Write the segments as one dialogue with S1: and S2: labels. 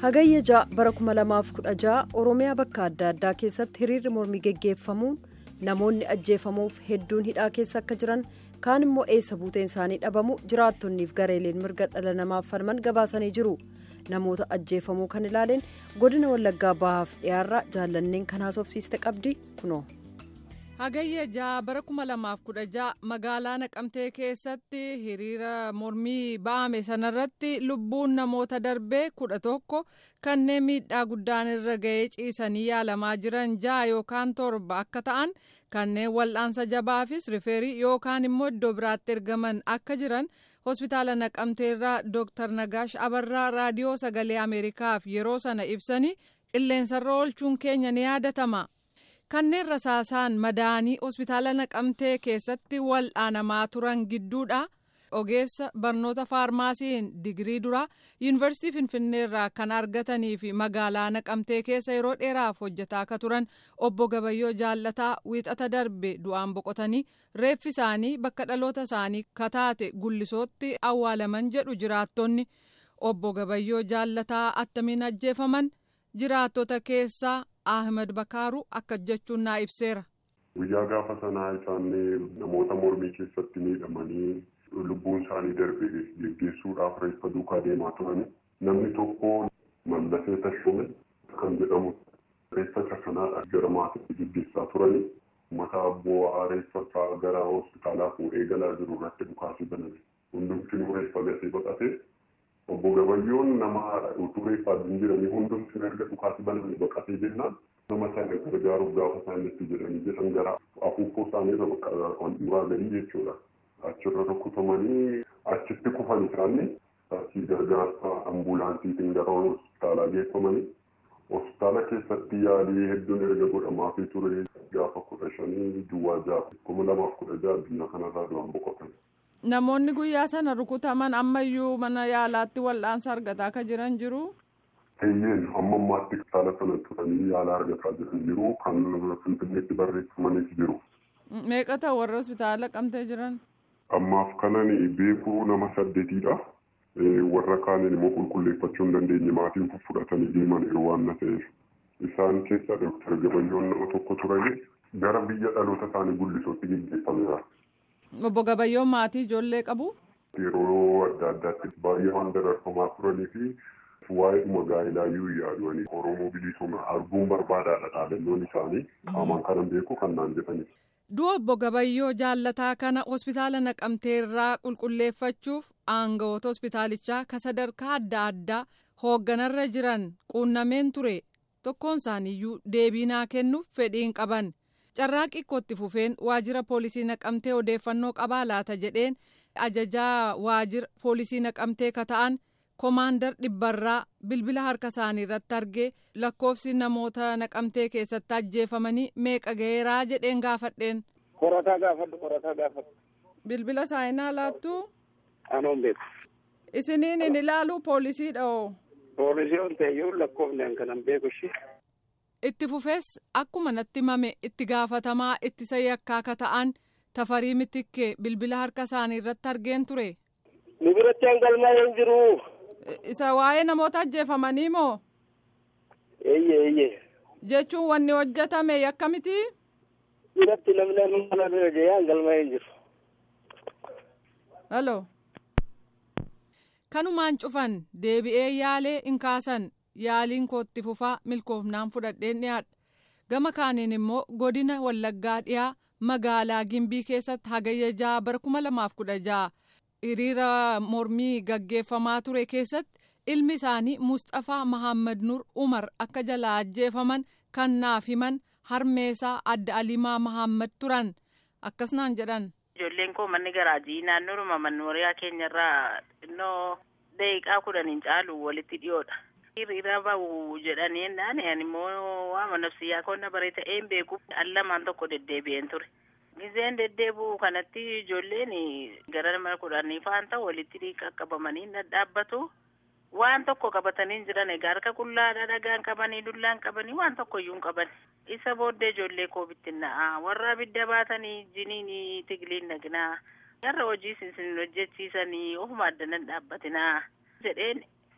S1: hagayya ja'a bara 2016 oromiyaa bakka adda addaa keessatti hiriirri mormii geggeeffamuun namoonni ajjeefamuuf hedduun hidhaa keessa akka jiran kaan immoo eessa buuteen isaanii dhabamu jiraattonniif gareeleen mirga dhala namaaf falman gabaasanii jiru namoota ajjeefamuu kan ilaaleen godina wallaggaa bahaaf dhiyaarraa jaallanneen kan haasofsiiste qabdi kunoo.
S2: hagayya ja'a bara 2016 magaalaa naqamtee keessatti hiriira mormii ba'ame sanarratti lubbuun namoota darbee kudha tokko kanneen miidhaa guddaan irra ga'ee ciisanii yaalamaa jiran ja'a yookaan torba akka ta'an kanneen wal'aansa jabaafis rifeerii yookaan immoo iddoo biraatti ergaman akka jiran hospitaala naqamteerraa dooktar nagaash abarraa raadiyoo sagalee ameerikaaf yeroo sana ibsanii qilleensarra oolchuun keenya ni yaadatama. kanneen rasaasaan madaanii hospitaala naqamtee keessatti wal'aanamaa turan gidduudha ogeessa barnoota faarmaasiin digirii duraa yuunivarsiitii finfinneerraa kan argatanii fi magaalaa naqamtee keessa yeroo dheeraaf hojjetaa akka turan obbo gabayyoo jaallataa wiixata darbe du'aan boqotanii reeffi isaanii bakka dhaloota isaanii kataate gullisootti awwaalaman jedhu jiraattonni obbo gabayyoo jaallataa attamiin ajjeefaman jiraattota keessaa. Ahmed Bakaaru akka jechuun naa ibseera.
S3: Guyyaa gaafa sanaa isaan namoota mormii keessatti miidhamanii lubbuun isaanii darbe geggeessuudhaaf reeffa duukaa deemaa turan. Namni tokko mallasee tashume kan jedhamu reeffa isa sanaa gara maatiitti geggeessaa turani. Uummata bu'aa reeffa isaa gara hospitaalaa fuudhee galaa jiru irratti dhukaasii baname. Hundumtinuu reeffa gasee baqate. Obbo Gabayyoon nama utuu reeffaa hin jiranii hundumti erga dhukaasii baname baqatee jennaan nama sana gargaaruuf gaafa isaan itti jedhanii jedhan gara afuuffoo isaanii irra ol dhiibaa galii jechuudha. Achirra rukutamanii achitti kufan isaanii taasii gargaarsa ambuulaansiitiin gara hospitaalaa geeffamanii hospitaala keessatti yaalii hedduun erga godhamaafii ture gaafa kudha shanii duwwaa ja'a kuma lamaaf kudha ja'a addunyaa kanarraa du'an boqotan.
S2: Namoonni guyyaa sana rukutaman ammayyuu mana yaalaatti wal'aansa argataa akka jiran jiru.
S3: Eeyyeen amma ammaatti saala sana turanii yaala argataa jiran jiru kan finfinneetti barreeffamanis jiru.
S2: Meeqa ta'u warra hospitaala naqamtee jiran?
S3: Ammaaf kanan beekuu nama saddeetiidha. Warra kaaniin immoo qulqulleeffachuu hin dandeenye maatiin fudhatanii deeman yeroo waan na ta'eef. Isaan keessa Dooktar Gabayyoon nama tokko turani gara biyya dhaloota isaanii guddisootti gaggeeffameera.
S2: Obbo Gabayyoon maatii ijoollee qabu.
S3: Yeroo adda addaatti baay'ee waan dararfamaa turanii fi waa'eedhuma gaa'ilaayyuu yaadu'anii Oromoo bilisummaa arguun barbaadaadha dhaadannoon isaanii qaamaan kanan beeku kan naan jedhani.
S2: Du'a obbo Gabayyoo jaallataa kana hospitaala naqamteerraa qulqulleeffachuuf aangawoota hospitaalichaa ka sadarkaa adda addaa hoogganarra jiran quunnameen ture tokkoon isaaniiyyuu deebii naa kennuuf fedhiin qaban. carraaqii itti fufeen waajjira poolisii naqamtee odeeffannoo qabaa laata jedheen ajajaa waajjira poolisii naqamtee ka ta'an koomaandar dhibbarraa bilbila harka isaanii irratti argee lakkoofsi namoota naqamtee keessatti ajjeefamanii meeqa ga'eeraa jedheen gaafadheen.
S4: Qorataa gaafadhu qorataa gaafadhu.
S2: Bilbila saayinaa laattu.
S4: Anoon beeku.
S2: Isiniin hin ilaalu poolisiidha oo.
S4: Poolisii on ta'eyyuu lakkoofneen kanan beeku ishee.
S2: itti fufees akkuma natti himame itti gaafatamaa ittisa yakkaa ka ta'an tafarii mitikkee bilbila harka isaanii irratti argeen ture.
S4: Nu biratti hangalmaa hin jiru.
S2: Isa waa'ee namoota ajjeefamanii moo?
S4: Eeyyee eeyyee.
S2: Jechuun wanni hojjetame yakka miti?
S4: Biratti namni mana bira jee hangalmaa hin jiru.
S2: Halo. Kanumaan cufan deebi'ee yaalee hin kaasan. yaaliin kootti fufaa milkoofnaan fudhadheen dhiyaadha gama kaaniin immoo godina wallaggaa dhiyaa magaalaa gimbii keessatti hagayya ja'a bara kuma lamaaf kudha ja'a hiriira mormii gaggeeffamaa ture keessatti ilmi isaanii mustafaa mahammad nur umar akka jalaa ajjeefaman kan naaf himan harmeesaa adda alimaa mahammad turan akkasnaan jedhan.
S5: ijoolleen koo manni garaajii naannoodhuma mannooriyaa keenyarraa xinnoo daqiiqaa kudhaniin caalu walitti dhiyoodha. hiriira bahu jedhanii jennaan ani immoo waama nafsiyyaa koonna baree ta'een beekuuf al lamaan tokko deddeebi'een ture. Gizeen deddeebi'u kanatti ijoolleen gara nama kudhanii faan ta'u walitti qaqqabamanii dhadhaabbatu. Waan tokko qabatanii jiran egaa harka qullaadha dhagaan qabanii dullaan qabanii waan tokko iyyuu hin qaban. Isa booddee ijoollee koo bittinna'aa warra abidda baatanii jiniin tigliin nagnaa. Warra hojii isin hojjechiisanii ofuma addanan dhaabbatinaa jedheen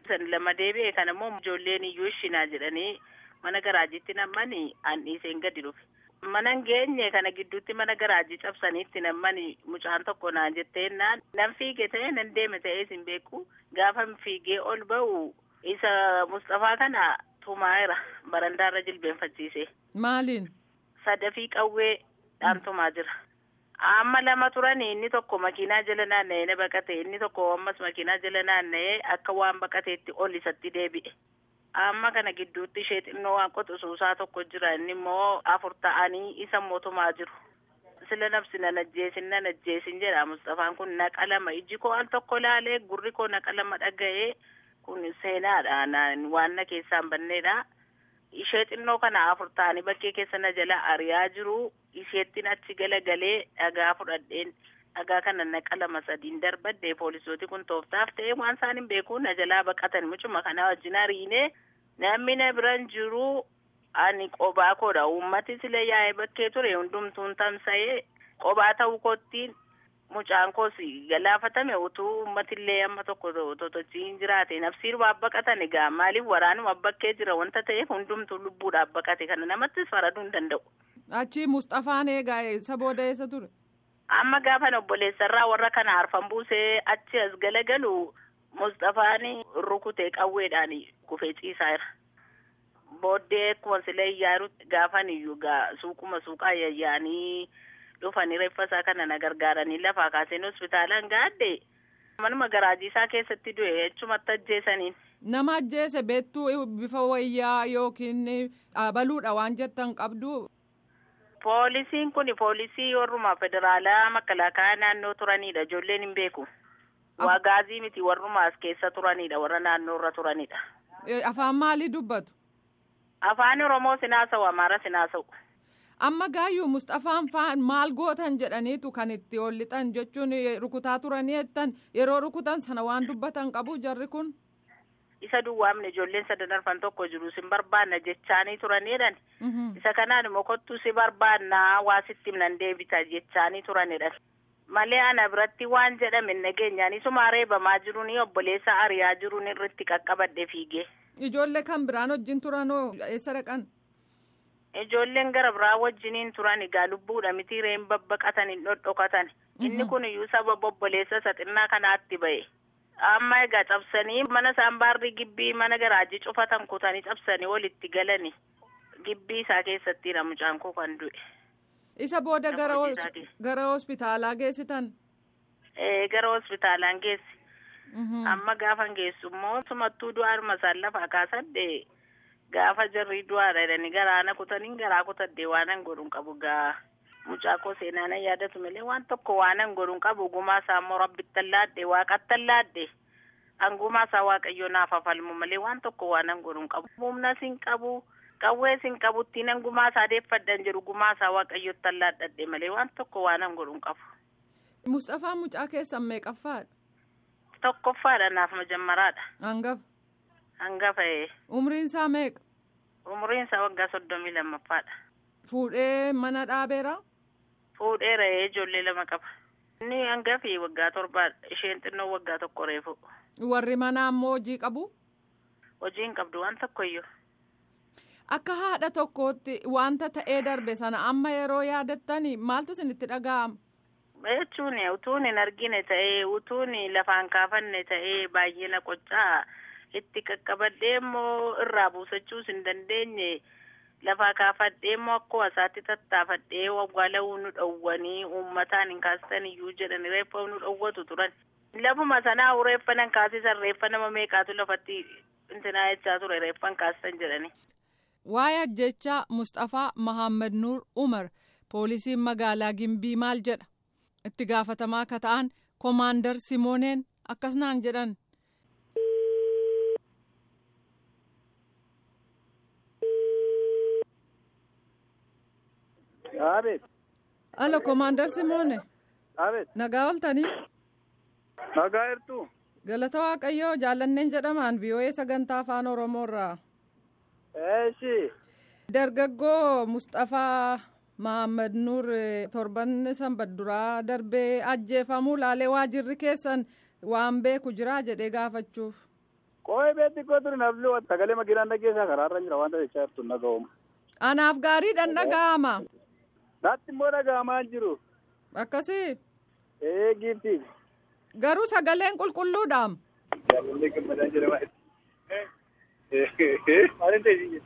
S5: San lama deebi'e kan immoo ijoolleen iyyuu ishinaa jedhanii mana garaajiitti nammanii an dhiiseen gadi dhufe. Mana geenye kana gidduutti mana garaajii cabsaniitti nammanii mucaan tokko naan jettee naan nan fiige ta'ee nan deeme ta'ee sin beeku gaafa fiigee ol ba'u isa Mustafaa kana tumaa'eera barandaarra jilbeenfachiise.
S2: Maaliin?
S5: Sadafii qawwee dhaan tumaa jira. Amma lama turanii inni tokko makiinaa jala naanna'ee na baqate inni tokko ammas makiinaa jala naanna'ee akka waan baqateetti ol isatti deebi'e. Amma kana gidduutti ishee xinnoo waan qoxisuusaa tokko jira inni immoo afur ta'anii isa mootumaa jiru. Sila nabsi nan ajjeesin nan ajjeesin jedha Mustafaan kun naqa lama iji koo al tokko laalee gurri koo naqa lama dhaga'ee kun seenaadha waan na keessaan banneedha. Ishee xinnoo kana afur ta'anii bakkee keessa na jala ari'aa jiru. Isheettiin achi galagalee dhagaa fudhadheen dhagaa kana naqa lama sadiin darbadde poolisooti kun tooftaaf ta'ee waan isaan hin beeku na jalaa baqatan mucuma kana wajjin hariinee namni na biran jiru ani qobaa koodha uummati sile yaa'ee bakkee ture hundumtuun tamsa'ee qobaa ta'uu koottiin mucaan koos galaafatame utuu uummatillee amma tokko totochiin jiraate nafsiin waa baqatan egaa maaliif waraanuma bakkee jira wanta ta'eef hundumtuu lubbuudhaaf baqate kana namattis faraduu hin danda'u.
S2: Achi Mustafaan eegaa isa booda eessa ture?
S5: Amma gaafan obboleessarraa warra kana harfan buusee achi as galagalu Mustafaan rukutee qawweedhaan kufee ciisaa jira. Booddee akkuma silee iyyaaru gaafan iyyuu suuquma suuqaa yayyaanii dhufanii reeffa isaa kana na gargaaranii lafaa kaaseen hospitaalaan gaadde manuma garaajii isaa keessatti du'e jechumatti ajjeesaniin.
S2: Nama ajjeese beektuu bifa wayyaa yookiin dhaabaluudha waan jettan qabdu.
S5: Poolisiin kun poolisii warrumaa federaalaa makalaakaa naannoo turanidha. Ijoolleen hin beeku. Waa gaazii miti warrumaa as keessa turanidha. Warra naannoo irra turanidha.
S2: Afaan maalii dubbatu?
S5: Afaan Oromoo sinaasa'u, Amaara sinaasa'u.
S2: Amma gaayyuu Mustafaan faan maal gootan jedhaniitu kan itti ol lixan jechuun rukutaa turanii jettan yeroo rukutan sana waan dubbatan qabu jarri kun.
S5: isa duwwaamne ijoolleen sadan arfan tokko jiru sin barbaanna jechaanii turanidhan isa kanaan immoo kottuu si barbaannaa waa sitti nan deebita jechaanii turanidhan malee ana biratti waan jedhame nageenyaan isuma reebamaa jiruun obboleessa ari'aa jiruun irratti qaqqabadhe fiigee.
S2: Ijoollee kan biraan wajjin turanoo eessa dhaqan?
S5: Ijoolleen gara biraa wajjiniin turan egaa lubbuudha miti reen babbaqatan hin dhodhokatan inni kun iyyuu sababa obboleessa isa xinnaa kanaatti ba'e. amma egaa cabsanii mana saambaarri gibbii mana garaajii cufatan kutanii cabsanii walitti galani gibbii isaa keessatti mucaan koo kan du'e.
S2: Isa booda gara gara hospitaalaa geessitan.
S5: Ee gara hospitaalaan geessi. Amma gaafan geessu immoo sumattuu du'aaruma isaan lafaa kaasadde gaafa jarri du'aadha jedhanii garaana kutanii garaa kutadde waanan godhuun qabu gaa. mucaa koo seenaa nan yaadatu malee waan tokko waanan godhuun qabu gumaa isaa immoo rabbittan laadhe waaqattan laadhe hangumaa isaa waaqayyo naaf afalmu malee waan tokko waanan godhuun qabu humna sin qabu qawwee sin qabutti nan gumaa isaa deeffadhan jedhu gumaa isaa waaqayyottan laadhadhe malee waan tokko waanan godhuun qabu.
S2: Mustafaa mucaa keessan meeqaffaadha?
S5: Tokkoffaadha naaf majammaraadha.
S2: Hangafa.
S5: Hangafa ee.
S2: Umriin isaa meeqa?
S5: Umriin isaa waggaa soddomii lammaffaadha.
S2: Fuudhee mana dhaabeera?
S5: Fuudheera ijoollee lama qaba. Inni hangafi waggaa torbaadha. Isheen xinnoo waggaa tokko reefu.
S2: Warri manaa ammoo hojii qabu?
S5: Hojii hin qabdu waan tokkoyyuu.
S2: Akka haadha tokkootti wanta ta'ee darbe sana amma yeroo yaadattani maaltu isinitti dhaga'ama?
S5: Jechuun utuun hin argine ta'ee utuun lafaan kaafanne ta'ee baay'ee na qoccaa itti qaqqabadhee immoo irraa buusachuus hin dandeenye. lafaa kaafadhee immoo akkuma isaatti tattaafadhee awwaala'uu nu dhowwanii uummataan hin kaasisan iyyuu jedhani reeffa nu dhowwatu turan. Lafuma sanaa reeffa nan kaasisan reeffa nama meeqaatu lafatti intinaa jechaa ture reeffa hin kaasisan jedhani.
S2: Waa'ee ajjechaa Mustafaa Mahammad Nuur Umar poolisiin magaalaa Gimbii maal jedha? Itti gaafatamaa akka ta'an Koomaandar Simooneen akkas naan jedhan.
S6: Abeet.
S2: Alo Koomaandar Simoone.
S6: Abeet.
S2: Nagaa ooltanii?
S6: Nagaa jirtu.
S2: Galata Waaqayyoo jaallanneen jedhamaan vii'oo'ee sagantaa afaan Oromoorraa.
S6: Eeshi.
S2: Dargaggoo Mustafaa Mahammad Nuur torban sanbadduraa darbee ajjeefamuu laalee waajirri keessan waan beeku jiraa jedhee gaafachuuf.
S6: Qooyi beetti koo turi nafli sagalee makiinaan dhageessaa karaarra jira wanta jechaa jirtu dhaga'uma.
S2: Anaaf gaariidhaan dhaga'ama.
S6: Naatti immoo dhaga'amaa jiru.
S2: Akkasii.
S6: Ee giifti.
S2: Garuu sagaleen qulqulluudhaam.
S6: Jaalallee gammadaa jedhama. Maaliin ta'e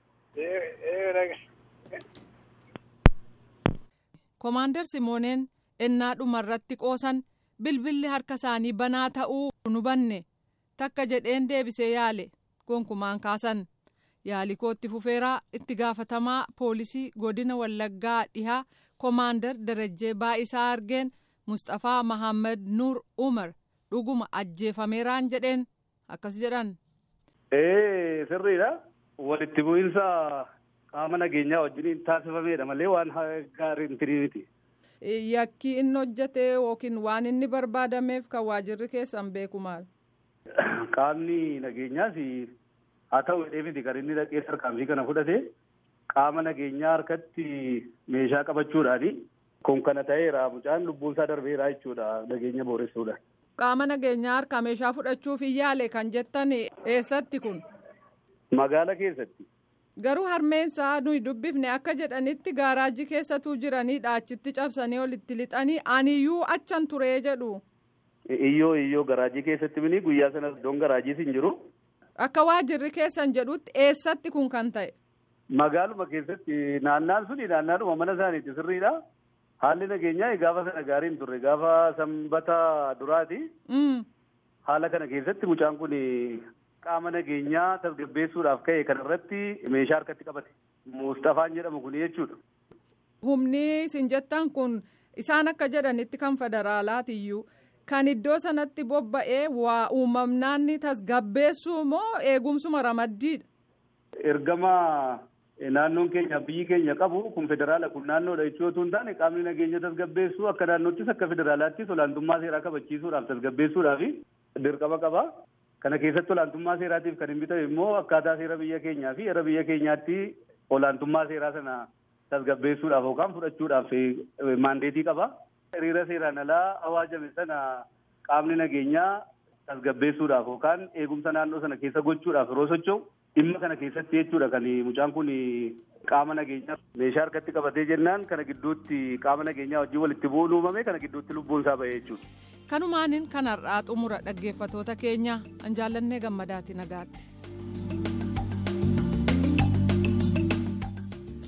S2: Komaander Simooneen ennaa dhumarratti qoosan bilbilli harka isaanii banaa ta'uu nu banne takka jedheen deebisee yaale gonkumaan kaasan yaali kootti fufeeraa itti gaafatamaa poolisii godina wallaggaa dhihaa komaander darajjee baa'isaa argeen mustafaa mahammad nuur umar dhuguma ajjeefameeraan jedheen akkas jedhan.
S7: Ee sirriidha walitti bu'iinsa qaama nageenyaa wajjin taasifameedha malee waan gaarii hin miti.
S2: Yakki inni hojjete yookiin waan inni barbaadameef kan waajirri keessan beeku maal?
S7: Qaamni nageenyaas haa ta'u jedhee miti kan inni dhaqee tarkaanfii kana fudhate qaama nageenyaa harkatti meeshaa qabachuudhaani kun kana ta'eera mucaan lubbuunsaa darbeera jechuudha nageenya booressuudhaan.
S2: Qaama nageenyaa harkaa meeshaa fudhachuuf hin yaale kan jettan eessatti kun?
S7: Magaala keessatti.
S2: Garuu harmeensaa nuyi dubbifne akka jedhanitti gaaraajii keessatuu jiranidha achitti cabsanii olitti lixanii aniyyuu achan turee jedhu.
S7: Iyyoo iyyoo garaajii keessatti mini guyyaa sana iddoon garaajiis hin jiru.
S2: Akka waajirri keessan jedhutti eessatti kun kan ta'e?
S7: Magaaluma keessatti naannaan suni naannaadhuma mana isaaniiti sirriidha. Haalli nageenyaa gaafa sana gaarii hin turre gaafa sanbata duraati. Haala kana keessatti mucaan kun qaama nageenyaa tasgabbeessuudhaaf ka'e kanarratti meeshaa harkatti qabate. Mustafaan jedhamu kun jechuudha.
S2: Humni isin jettan kun isaan akka jedhanitti kan federaalaatiyyuu kan iddoo sanatti bobba'ee waa uumamnaan tasgabbeessuu moo eegumsuma ramaddiidha?
S7: Ergama naannoon keenya biyyi keenya qabu kun federaala kun naannoodha jechuu otoo hin taane qaamni nageenya tasgabbeessuu akka naannoottis akka federaalaattis olaantummaa seeraa kabachiisuudhaaf tasgabbeessuudhaaf dirqama qaba. Kana keessatti olaantummaa seeraatiif kan hin bitame immoo akkaataa seera biyya keenyaa fi era biyya keenyaatti olaantummaa seeraa sana tasgabbeessuudhaaf yookaan fudhachuudhaaf maandeetii qaba. Hiriira seeraan alaa awaajame sana qaamni nageenyaa tasgabbeessuudhaaf yookaan eegumsa naannoo sana keessa gochuudhaaf yeroo socho'u dhimma kana keessatti jechuudha kan mucaan kun qaama nageenyaa meeshaa harkatti qabatee jennaan kana gidduutti qaama nageenyaa wajjin walitti bu'uun uumame kana gidduutti lubbuun isaa bahee jechuudha.
S2: Kanumaanin kanarraa xumura dhaggeeffatoota keenya an jaallannee gammadaati nagaatti.